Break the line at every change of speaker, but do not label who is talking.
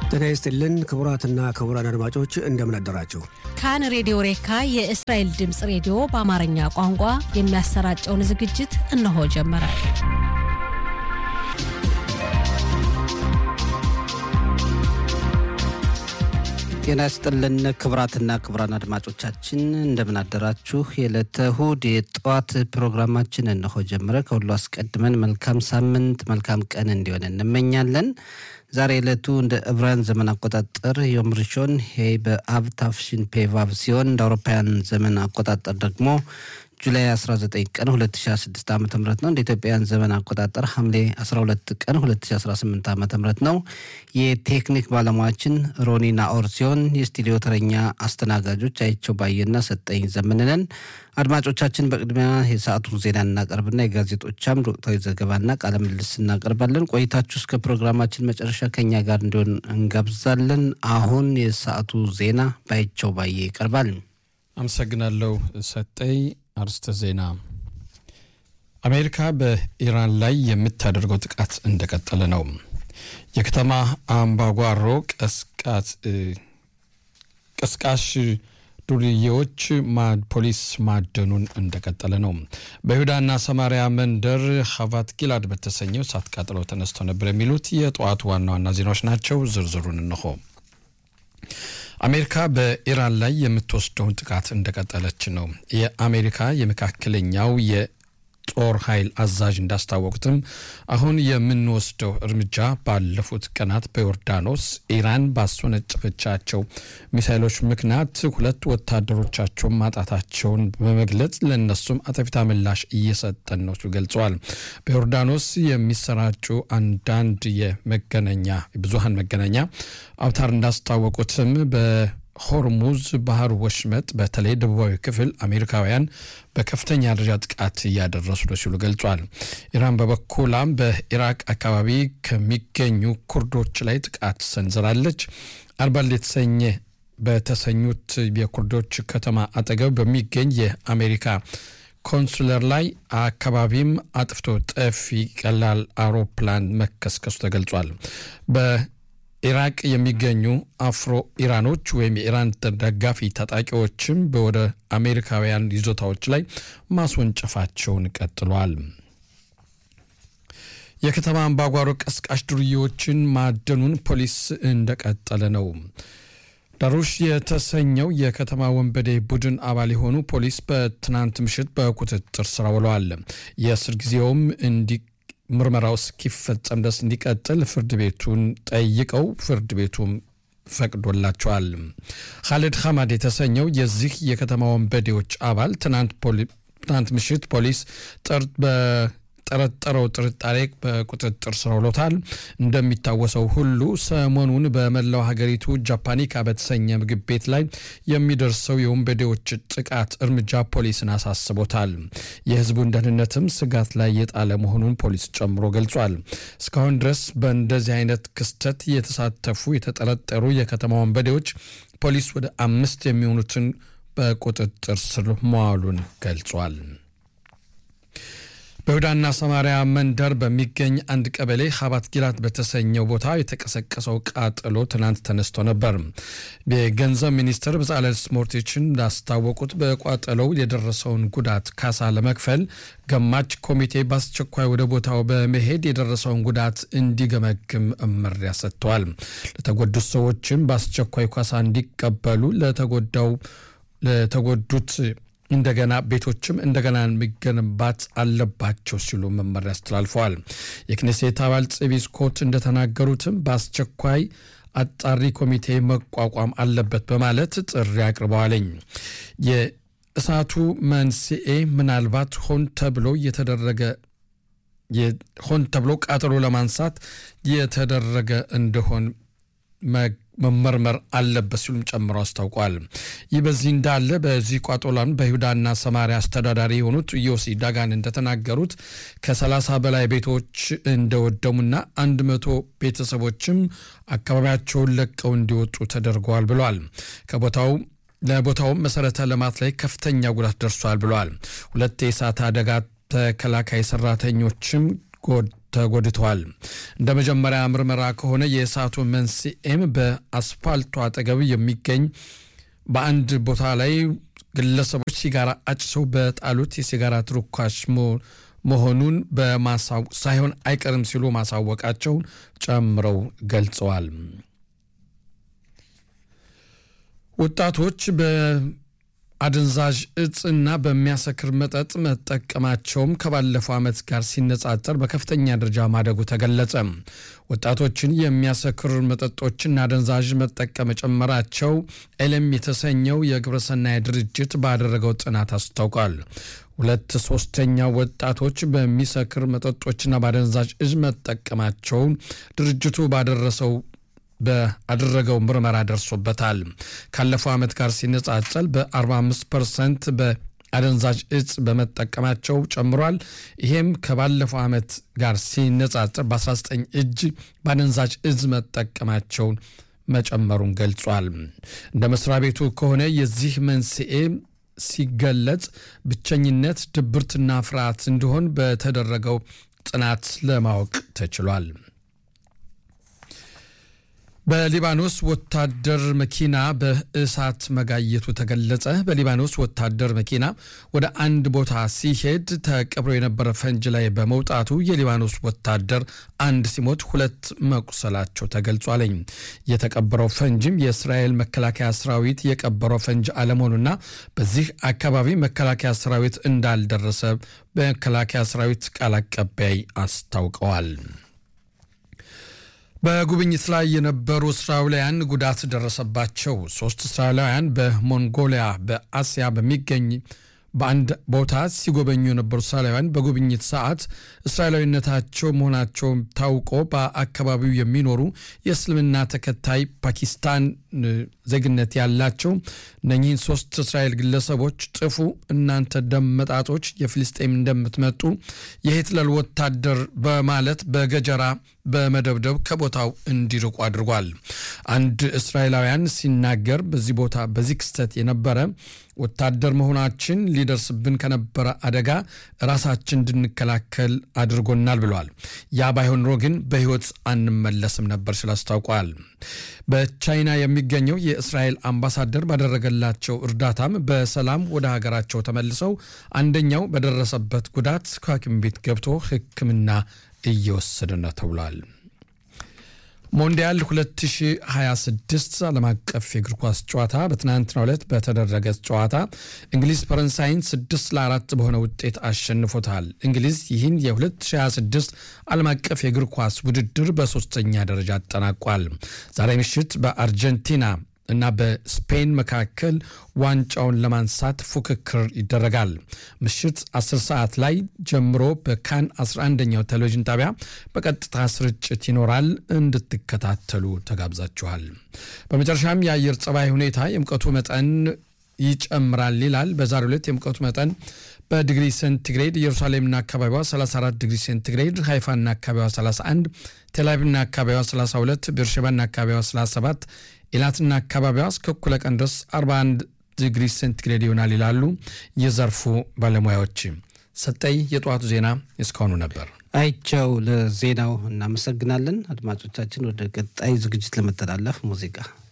ጤና ይስጥልን ክቡራትና ክቡራን አድማጮች እንደምን አደራችሁ።
ካን ሬዲዮ ሬካ የእስራኤል ድምፅ ሬዲዮ በአማርኛ ቋንቋ የሚያሰራጨውን ዝግጅት እነሆ ጀመረ።
ጤና ይስጥልን ክቡራትና ክቡራን አድማጮቻችን እንደምን አደራችሁ። የዕለተ እሁድ የጠዋት ፕሮግራማችን እነሆ ጀመረ። ከሁሉ አስቀድመን መልካም ሳምንት መልካም ቀን እንዲሆን እንመኛለን። ዛሬ ዕለቱ እንደ ዕብራውያን ዘመን አቆጣጠር ዮም ሪሾን ሄ በአብ ታፍሽን ፔቫቭ ሲሆን እንደ አውሮፓውያን ዘመን አቆጣጠር ደግሞ ጁላይ 19 ቀን 2016 ዓ ም ነው። እንደ ኢትዮጵያውያን ዘመን አቆጣጠር ሐምሌ 12 ቀን 2018 ዓ ም ነው። የቴክኒክ ባለሙያችን ሮኒ ናኦር ሲሆን የስቱዲዮ ተረኛ አስተናጋጆች አይቸው ባየና ሰጠኝ ዘመንነን። አድማጮቻችን በቅድሚያ የሰዓቱን ዜና እናቀርብና የጋዜጦቻም ወቅታዊ ዘገባና ቃለ ምልልስ እናቀርባለን። ቆይታችሁ እስከ ፕሮግራማችን መጨረሻ ከኛ ጋር እንዲሆን እንጋብዛለን። አሁን የሰዓቱ ዜና ባይቸው ባየ ይቀርባል።
አመሰግናለሁ ሰጠኝ። አርስተ ዜና አሜሪካ በኢራን ላይ የምታደርገው ጥቃት እንደቀጠለ ነው። የከተማ አምባጓሮ ቀስቃሽ ዱርዬዎች ፖሊስ ማደኑን እንደቀጠለ ነው። በይሁዳና ሰማሪያ መንደር ሀቫት ጊላድ በተሰኘው እሳት ቃጠሎ ተነስቶ ነበር የሚሉት የጠዋቱ ዋና ዋና ዜናዎች ናቸው። ዝርዝሩን እንሆ። አሜሪካ በኢራን ላይ የምትወስደውን ጥቃት እንደቀጠለች ነው። የአሜሪካ የመካከለኛው የጦር ኃይል አዛዥ እንዳስታወቁትም አሁን የምንወስደው እርምጃ ባለፉት ቀናት በዮርዳኖስ ኢራን ባስወነጨፈቻቸው ሚሳይሎች ምክንያት ሁለት ወታደሮቻቸውን ማጣታቸውን በመግለጽ ለእነሱም አጠፊታ ምላሽ እየሰጠን ነው ሲሉ ገልጸዋል። በዮርዳኖስ የሚሰራጩ አንዳንድ የመገናኛ ብዙሀን መገናኛ አውታር እንዳስታወቁትም በሆርሙዝ ባህር ወሽመጥ በተለይ ደቡባዊ ክፍል አሜሪካውያን በከፍተኛ ደረጃ ጥቃት እያደረሱ ነው ሲሉ ገልጿል። ኢራን በበኩላም በኢራቅ አካባቢ ከሚገኙ ኩርዶች ላይ ጥቃት ሰንዝራለች። አርባል የተሰኘ በተሰኙት የኩርዶች ከተማ አጠገብ በሚገኝ የአሜሪካ ኮንሱለር ላይ አካባቢም አጥፍቶ ጠፊ ቀላል አውሮፕላን መከስከሱ ተገልጿል። በኢራቅ የሚገኙ አፍሮ ኢራኖች ወይም የኢራን ደጋፊ ታጣቂዎችም ወደ አሜሪካውያን ይዞታዎች ላይ ማስወንጨፋቸውን ቀጥሏል። የከተማ አምባጓሮ ቀስቃሽ ዱርዬዎችን ማደኑን ፖሊስ እንደቀጠለ ነው። ዳሩሽ የተሰኘው የከተማ ወንበዴ ቡድን አባል የሆኑ ፖሊስ በትናንት ምሽት በቁጥጥር ስር ውለዋል። የእስር ጊዜውም እንዲ ምርመራው እስኪፈጸም ድረስ እንዲቀጥል ፍርድ ቤቱን ጠይቀው ፍርድ ቤቱም ፈቅዶላቸዋል። ካሊድ ሐማድ የተሰኘው የዚህ የከተማ ወንበዴዎች አባል ትናንት ምሽት ፖሊስ ጠረጠረው ጥርጣሬ በቁጥጥር ስር ውሎታል። እንደሚታወሰው ሁሉ ሰሞኑን በመላው ሀገሪቱ ጃፓኒካ በተሰኘ ምግብ ቤት ላይ የሚደርሰው የወንበዴዎች ጥቃት እርምጃ ፖሊስን አሳስቦታል። የሕዝቡን ደህንነትም ስጋት ላይ የጣለ መሆኑን ፖሊስ ጨምሮ ገልጿል። እስካሁን ድረስ በእንደዚህ አይነት ክስተት የተሳተፉ የተጠረጠሩ የከተማ ወንበዴዎች ፖሊስ ወደ አምስት የሚሆኑትን በቁጥጥር ስር መዋሉን ገልጿል። በይሁዳና ሰማሪያ መንደር በሚገኝ አንድ ቀበሌ ሀባት ጊላት በተሰኘው ቦታ የተቀሰቀሰው ቃጠሎ ትናንት ተነስቶ ነበር። የገንዘብ ሚኒስትር በጻለል ስሞርቲችን እንዳስታወቁት በቋጠሎው የደረሰውን ጉዳት ካሳ ለመክፈል ገማች ኮሚቴ በአስቸኳይ ወደ ቦታው በመሄድ የደረሰውን ጉዳት እንዲገመግም መመሪያ ሰጥተዋል። ለተጎዱት ሰዎችም በአስቸኳይ ካሳ እንዲቀበሉ ለተጎዳው ለተጎዱት እንደገና ቤቶችም እንደገና የሚገነባት አለባቸው ሲሉ መመሪያ አስተላልፈዋል። የክኔሴት አባል ጽቢ ስኮት እንደተናገሩትም በአስቸኳይ አጣሪ ኮሚቴ መቋቋም አለበት በማለት ጥሪ አቅርበዋለኝ። የእሳቱ መንስኤ ምናልባት ሆን ተብሎ የተደረገ ሆን ተብሎ ቃጠሎ ለማንሳት የተደረገ እንደሆን መመርመር አለበት ሲሉም ጨምሮ አስታውቋል። ይህ በዚህ እንዳለ በዚህ ቋጦላን በይሁዳና ሰማሪያ አስተዳዳሪ የሆኑት ዮሲ ዳጋን እንደተናገሩት ከ30 በላይ ቤቶች እንደወደሙና አንድ መቶ ቤተሰቦችም አካባቢያቸውን ለቀው እንዲወጡ ተደርገዋል ብለዋል። ከቦታው ለቦታውም መሰረተ ልማት ላይ ከፍተኛ ጉዳት ደርሷል ብለዋል። ሁለት የእሳት አደጋ ተከላካይ ሰራተኞችም ተጎድተዋል። እንደ መጀመሪያ ምርመራ ከሆነ የእሳቱ መንስኤም በአስፋልቱ አጠገብ የሚገኝ በአንድ ቦታ ላይ ግለሰቦች ሲጋራ አጭሰው በጣሉት የሲጋራ ትርኳሽ መሆኑን በማሳወቅ ሳይሆን አይቀርም ሲሉ ማሳወቃቸውን ጨምረው ገልጸዋል። ወጣቶች በአደንዛዥ እጽና በሚያሰክር መጠጥ መጠቀማቸውም ከባለፈው ዓመት ጋር ሲነጻጸር በከፍተኛ ደረጃ ማደጉ ተገለጸ። ወጣቶችን የሚያሰክር መጠጦችና አደንዛዥ መጠቀም መጨመራቸው ኤለም የተሰኘው የግብረሰናይ ድርጅት ባደረገው ጥናት አስታውቋል። ሁለት ሶስተኛ ወጣቶች በሚሰክር መጠጦችና በአደንዛዥ እጽ መጠቀማቸውን ድርጅቱ ባደረሰው በአደረገው ምርመራ ደርሶበታል። ካለፈው ዓመት ጋር ሲነጻጸል በ45 ፐርሰንት በአደንዛዥ እጽ በመጠቀማቸው ጨምሯል። ይሄም ከባለፈው ዓመት ጋር ሲነጻጸር በ19 እጅ በአደንዛዥ እጽ መጠቀማቸውን መጨመሩን ገልጿል። እንደ መስሪያ ቤቱ ከሆነ የዚህ መንስኤ ሲገለጽ ብቸኝነት፣ ድብርትና ፍርሃት እንዲሆን በተደረገው ጥናት ለማወቅ ተችሏል። በሊባኖስ ወታደር መኪና በእሳት መጋየቱ ተገለጸ። በሊባኖስ ወታደር መኪና ወደ አንድ ቦታ ሲሄድ ተቀብሮ የነበረ ፈንጅ ላይ በመውጣቱ የሊባኖስ ወታደር አንድ ሲሞት ሁለት መቁሰላቸው ተገልጿለኝ። የተቀበረው ፈንጅም የእስራኤል መከላከያ ሰራዊት የቀበረው ፈንጅ አለመሆኑና በዚህ አካባቢ መከላከያ ሰራዊት እንዳልደረሰ በመከላከያ ሰራዊት ቃል አቀባይ አስታውቀዋል። በጉብኝት ላይ የነበሩ እስራኤላውያን ጉዳት ደረሰባቸው። ሶስት እስራኤላውያን በሞንጎሊያ በአሲያ በሚገኝ በአንድ ቦታ ሲጎበኙ የነበሩ እስራኤላውያን በጉብኝት ሰዓት እስራኤላዊነታቸው መሆናቸው ታውቆ በአካባቢው የሚኖሩ የእስልምና ተከታይ ፓኪስታን ዜግነት ያላቸው እነኚህን ሶስት እስራኤል ግለሰቦች ጥፉ፣ እናንተ ደመጣጦች የፍልስጤም እንደምትመጡ የሂትለር ወታደር በማለት በገጀራ በመደብደብ ከቦታው እንዲርቁ አድርጓል። አንድ እስራኤላውያን ሲናገር በዚህ ቦታ በዚህ ክስተት የነበረ ወታደር መሆናችን ሊደርስብን ከነበረ አደጋ ራሳችን እንድንከላከል አድርጎናል ብለዋል። ያ ባይሆን ኖሮ ግን በሕይወት አንመለስም ነበር ሲል አስታውቀዋል። በቻይና የሚገኘው የእስራኤል አምባሳደር ባደረገላቸው እርዳታም በሰላም ወደ ሀገራቸው ተመልሰው አንደኛው በደረሰበት ጉዳት ከሐኪም ቤት ገብቶ ሕክምና እየወሰደ ነው ተብሏል። ሞንዲያል 2026 ዓለም አቀፍ የእግር ኳስ ጨዋታ በትናንትናው ዕለት በተደረገ ጨዋታ እንግሊዝ ፈረንሳይን 6 ለ4 በሆነ ውጤት አሸንፎታል። እንግሊዝ ይህን የ2026 ዓለም አቀፍ የእግር ኳስ ውድድር በሶስተኛ ደረጃ አጠናቋል። ዛሬ ምሽት በአርጀንቲና እና በስፔን መካከል ዋንጫውን ለማንሳት ፉክክር ይደረጋል። ምሽት 10 ሰዓት ላይ ጀምሮ በካን 11ኛው ቴሌቪዥን ጣቢያ በቀጥታ ስርጭት ይኖራል። እንድትከታተሉ ተጋብዛችኋል። በመጨረሻም የአየር ጸባይ ሁኔታ የሙቀቱ መጠን ይጨምራል ይላል። በዛሬው ዕለት የሙቀቱ መጠን በዲግሪ ሴንቲግሬድ ኢየሩሳሌምና አካባቢዋ 34 ዲግሪ ሴንቲግሬድ፣ ሃይፋና አካባቢዋ 31፣ ቴልአቪቭና አካባቢዋ 32፣ ቤርሼባና አካባቢዋ 37፣ ኢላትና አካባቢዋ እስከ እኩለ ቀን ድረስ 41 ዲግሪ ሴንቲግሬድ ይሆናል ይላሉ የዘርፉ ባለሙያዎች። ሰጠይ የጠዋቱ ዜና እስካሁኑ ነበር።
አይቸው ለዜናው እናመሰግናለን። አድማጮቻችን ወደ ቀጣይ ዝግጅት ለመተላለፍ ሙዚቃ